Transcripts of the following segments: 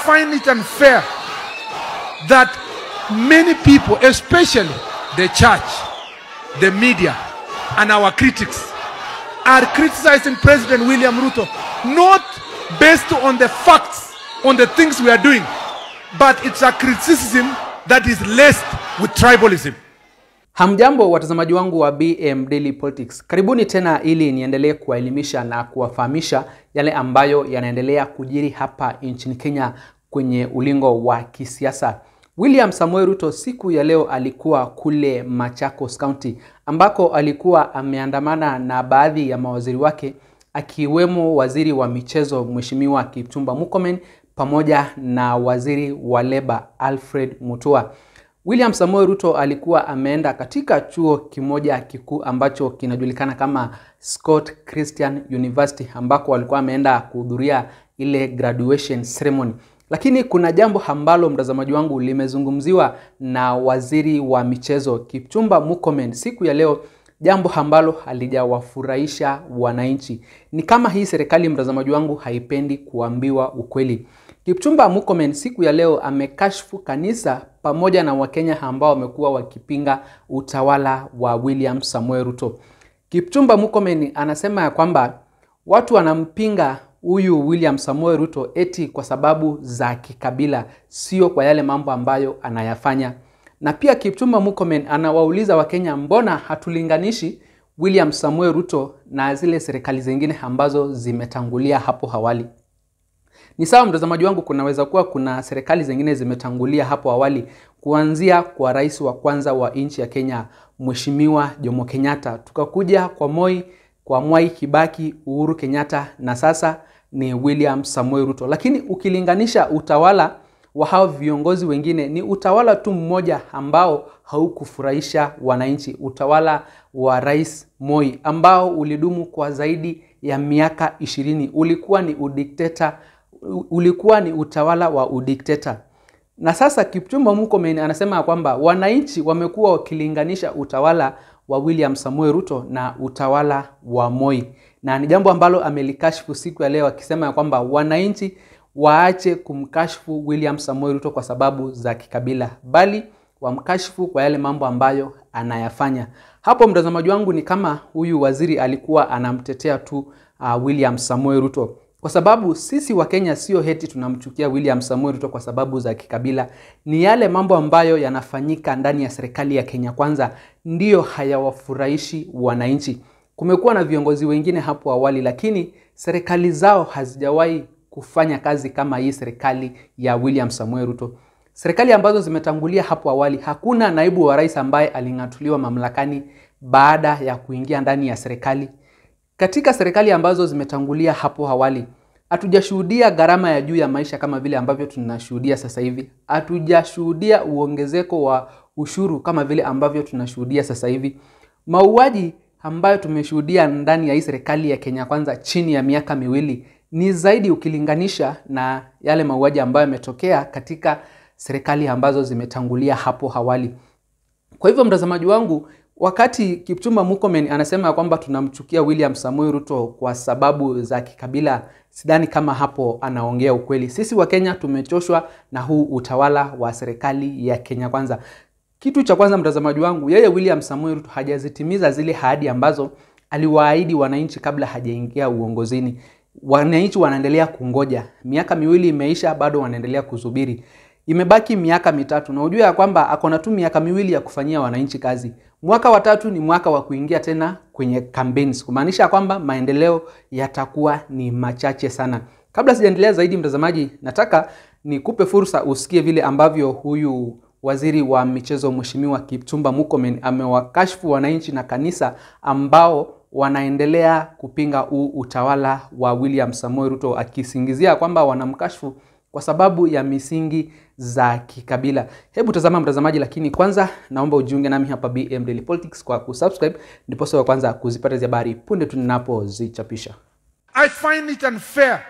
find it unfair that many people, especially the church, the media, and our critics, are criticizing President William Ruto not based on the facts, on the things we are doing, but it's a criticism that is laced with tribalism. Hamjambo watazamaji wangu wa BM Daily Politics, karibuni tena ili niendelee kuwaelimisha na kuwafahamisha yale ambayo yanaendelea kujiri hapa nchini Kenya kwenye ulingo wa kisiasa. William Samoei Ruto siku ya leo alikuwa kule Machakos County ambako alikuwa ameandamana na baadhi ya mawaziri wake akiwemo waziri wa michezo Mheshimiwa Kipchumba Murkomen pamoja na waziri wa leba Alfred Mutua. William Samoei Ruto alikuwa ameenda katika chuo kimoja kikuu ambacho kinajulikana kama Scott Christian University ambako alikuwa ameenda kuhudhuria ile graduation ceremony. Lakini kuna jambo ambalo mtazamaji wangu limezungumziwa na waziri wa michezo Kipchumba Murkomen siku ya leo, jambo ambalo halijawafurahisha wananchi. Ni kama hii serikali, mtazamaji wangu, haipendi kuambiwa ukweli. Kipchumba Murkomen siku ya leo amekashfu kanisa pamoja na Wakenya ambao wamekuwa wakipinga utawala wa William Samoei Ruto. Kipchumba Murkomen anasema ya kwamba watu wanampinga huyu William Samoei Ruto eti kwa sababu za kikabila, sio kwa yale mambo ambayo anayafanya. Na pia Kipchumba Murkomen anawauliza Wakenya, mbona hatulinganishi William Samoei Ruto na zile serikali zingine ambazo zimetangulia hapo awali? Ni sawa mtazamaji wangu, kunaweza kuwa kuna serikali zingine zimetangulia hapo awali, kuanzia kwa rais wa kwanza wa nchi ya Kenya Mheshimiwa Jomo Kenyatta, tukakuja kwa Moi, kwa Mwai Kibaki, Uhuru Kenyatta na sasa ni William Samoei Ruto. Lakini ukilinganisha utawala wa hao viongozi wengine, ni utawala tu mmoja ambao haukufurahisha wananchi, utawala wa Rais Moi ambao ulidumu kwa zaidi ya miaka ishirini. Ulikuwa ni udikteta ulikuwa ni utawala wa udikteta. Na sasa Kipchumba Murkomen anasema kwamba wananchi wamekuwa wakilinganisha utawala wa William Samoei Ruto na utawala wa Moi, na ni jambo ambalo amelikashfu siku ya leo akisema ya kwamba wananchi waache kumkashfu William Samoei Ruto kwa sababu za kikabila, bali wamkashfu kwa yale mambo ambayo anayafanya. Hapo mtazamaji wangu, ni kama huyu waziri alikuwa anamtetea tu uh, William Samoei Ruto kwa sababu sisi wa Kenya sio heti tunamchukia William Samoei Ruto kwa sababu za kikabila. Ni yale mambo ambayo yanafanyika ndani ya serikali ya Kenya Kwanza ndiyo hayawafurahishi wananchi. Kumekuwa na viongozi wengine hapo awali, lakini serikali zao hazijawahi kufanya kazi kama hii serikali ya William Samoei Ruto. Serikali ambazo zimetangulia hapo awali, hakuna naibu wa rais ambaye aling'atuliwa mamlakani baada ya kuingia ndani ya serikali. Katika serikali ambazo zimetangulia hapo awali, hatujashuhudia gharama ya juu ya maisha kama vile ambavyo tunashuhudia sasa hivi. Hatujashuhudia uongezeko wa ushuru kama vile ambavyo tunashuhudia sasa hivi. Mauaji ambayo tumeshuhudia ndani ya hii serikali ya Kenya Kwanza chini ya miaka miwili ni zaidi ukilinganisha na yale mauaji ambayo yametokea katika serikali ambazo zimetangulia hapo awali. Kwa hivyo mtazamaji wangu, wakati Kipchumba Murkomen anasema kwamba tunamchukia William Samoei Ruto kwa sababu za kikabila, sidhani kama hapo anaongea ukweli. Sisi wa Kenya tumechoshwa na huu utawala wa serikali ya Kenya Kwanza. Kitu cha kwanza, mtazamaji wangu, yeye William Samoei Ruto hajazitimiza zile ahadi ambazo aliwaahidi wananchi kabla hajaingia uongozini. Wananchi wanaendelea kungoja, miaka miwili imeisha, bado wanaendelea kusubiri. Imebaki miaka mitatu na ujue ya kwamba akona tu miaka miwili ya kufanyia wananchi kazi. Mwaka wa tatu ni mwaka wa kuingia tena kwenye campaigns, kumaanisha kwamba maendeleo yatakuwa ni machache sana. Kabla sijaendelea zaidi, mtazamaji, nataka nikupe fursa usikie vile ambavyo huyu waziri wa michezo Mheshimiwa Kipchumba Murkomen amewakashfu wananchi na kanisa ambao wanaendelea kupinga huu utawala wa William Samoei Ruto akisingizia kwamba wanamkashfu kwa sababu ya misingi za kikabila. Hebu tazama mtazamaji, lakini kwanza naomba ujiunge nami hapa BM Daily Politics kwa kusubscribe, ndipo wa kwanza kuzipata hizi habari punde tu ninapozichapisha. I find it unfair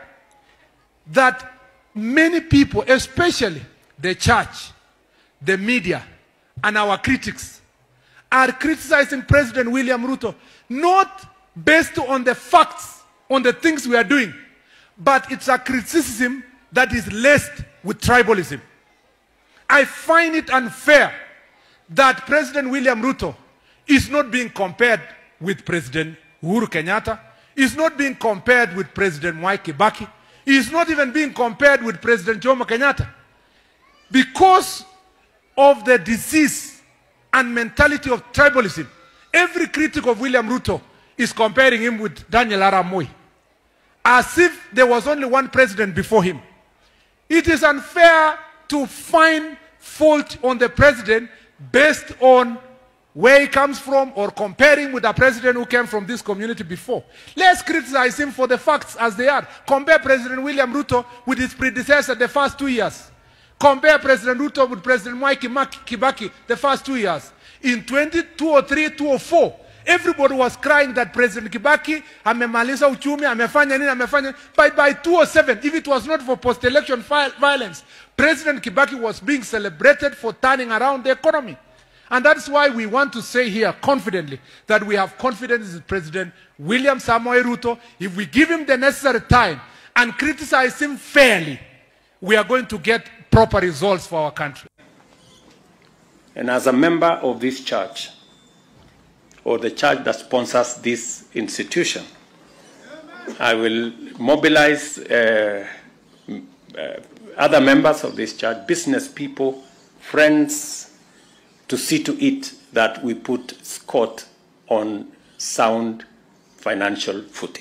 that many people, especially the church, the media, and our critics, are criticizing President William Ruto not based on the facts, on the things we are doing, but it's a criticism that is laced with tribalism. I find it unfair that President William Ruto is not being compared with President Uhuru Kenyatta, is not being compared with President Mwai Kibaki, he is not even being compared with President Jomo Kenyatta. Because of the disease and mentality of tribalism, every critic of William Ruto is comparing him with Daniel Arap Moi, as if there was only one president before him. It is unfair to find fault on the president based on where he comes from or comparing with a president who came from this community before. Let's criticize him for the facts as they are. Compare President William Ruto with his predecessor the first two years. Compare President Ruto with President Mwai Kibaki the first two years. In 2003, 2004, everybody was crying that President Kibaki amemaliza uchumi, amefanya nini, amefanya By, by 2007, if it was not for post-election violence, President Kibaki was being celebrated for turning around the economy. And that's why we want to say here confidently that we have confidence in President William Samoei Ruto. If we give him the necessary time and criticize him fairly, we are going to get proper results for our country. And as a member of this church, or the church that sponsors this institution, I will mobilize uh, uh, other members of this church, business people, friends, to see to it that we put Scott on sound financial footing.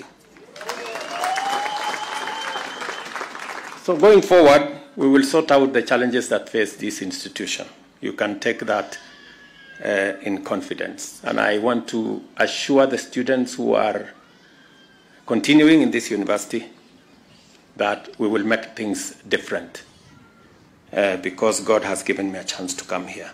So going forward, we will sort out the challenges that face this institution. You can take that uh, in confidence. And I want to assure the students who are continuing in this university that we will make things different uh, because God has given me a chance to come here.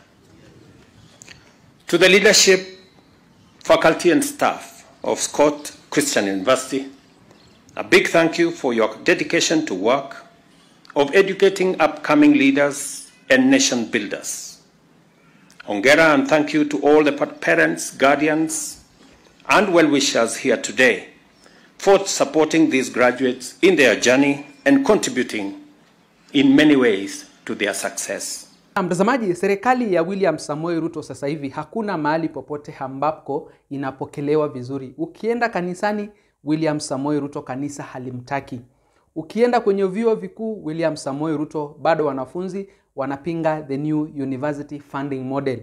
To the leadership, faculty, and staff of Scott Christian University, a big thank you for your dedication to work of educating upcoming leaders and nation builders. Ongera and thank you to all the parents, guardians, and well-wishers here today for supporting these graduates in their journey and contributing in many ways to their success. Mtazamaji, serikali ya William Samoei Ruto sasa hivi hakuna mahali popote ambapo inapokelewa vizuri. Ukienda kanisani, William Samoei Ruto kanisa halimtaki. Ukienda kwenye vyuo vikuu, William Samoei Ruto bado wanafunzi wanapinga the new university funding model.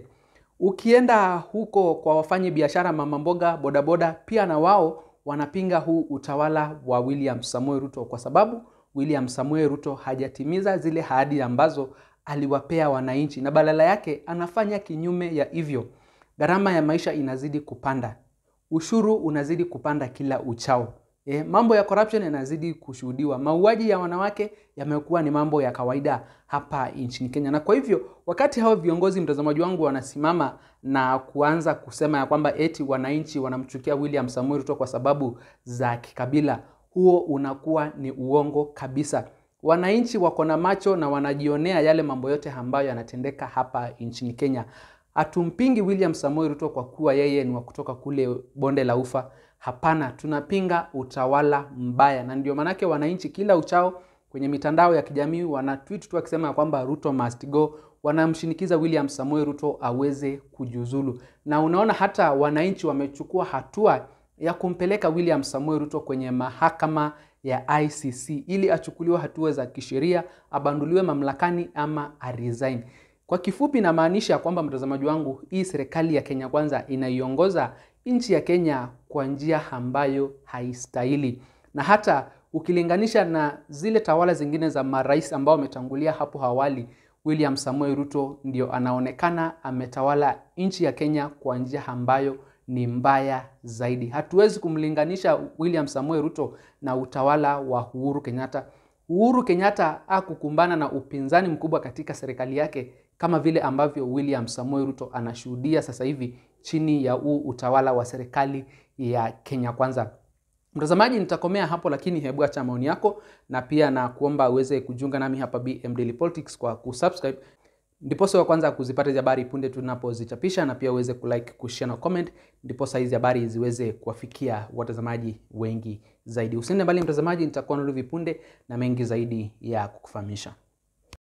Ukienda huko kwa wafanyi biashara, mama mboga, bodaboda, pia na wao wanapinga huu utawala wa William Samoei Ruto kwa sababu William Samoei Ruto hajatimiza zile ahadi ambazo aliwapea wananchi na badala yake anafanya kinyume ya hivyo. Gharama ya maisha inazidi kupanda, ushuru unazidi kupanda kila uchao. E, mambo ya corruption yanazidi kushuhudiwa. Mauaji ya wanawake yamekuwa ni mambo ya kawaida hapa nchini Kenya, na kwa hivyo wakati hao viongozi, mtazamaji wangu, wanasimama na kuanza kusema ya kwamba eti wananchi wanamchukia William Samoei Ruto kwa sababu za kikabila, huo unakuwa ni uongo kabisa. Wananchi wako na macho na wanajionea yale mambo yote ambayo yanatendeka hapa nchini Kenya. Hatumpingi William Samoei Ruto kwa kuwa yeye ni wa kutoka kule bonde la Ufa. Hapana, tunapinga utawala mbaya, na ndio maanake wananchi kila uchao kwenye mitandao ya kijamii wana tweet tu akisema kwamba Ruto must go, wanamshinikiza William Samoei Ruto aweze kujiuzulu, na unaona hata wananchi wamechukua hatua ya kumpeleka William Samoei Ruto kwenye mahakama ya ICC ili achukuliwe hatua za kisheria, abanduliwe mamlakani ama aresign. Kwa kifupi, namaanisha kwamba mtazamaji wangu, hii serikali ya Kenya Kwanza inaiongoza nchi ya Kenya kwa njia ambayo haistahili, na hata ukilinganisha na zile tawala zingine za marais ambao wametangulia hapo awali, William Samoei Ruto ndio anaonekana ametawala nchi ya Kenya kwa njia ambayo ni mbaya zaidi. Hatuwezi kumlinganisha William Samoei Ruto na utawala wa Uhuru Kenyatta. Uhuru Kenyatta hakukumbana na upinzani mkubwa katika serikali yake kama vile ambavyo William Samoei Ruto anashuhudia sasa hivi chini ya huu utawala wa serikali ya Kenya Kwanza. Mtazamaji, nitakomea hapo, lakini hebu acha maoni yako na pia na kuomba uweze kujiunga nami hapa BM Daily Politics kwa kusubscribe ndiposa wa kwanza kuzipata hizi habari punde tunapozichapisha, na pia uweze kulike, kushare na comment, ndiposa hizi habari ziweze kuwafikia watazamaji wengi zaidi. Usiende mbali mtazamaji, nitakuwa narudi punde na mengi zaidi ya kukufahamisha.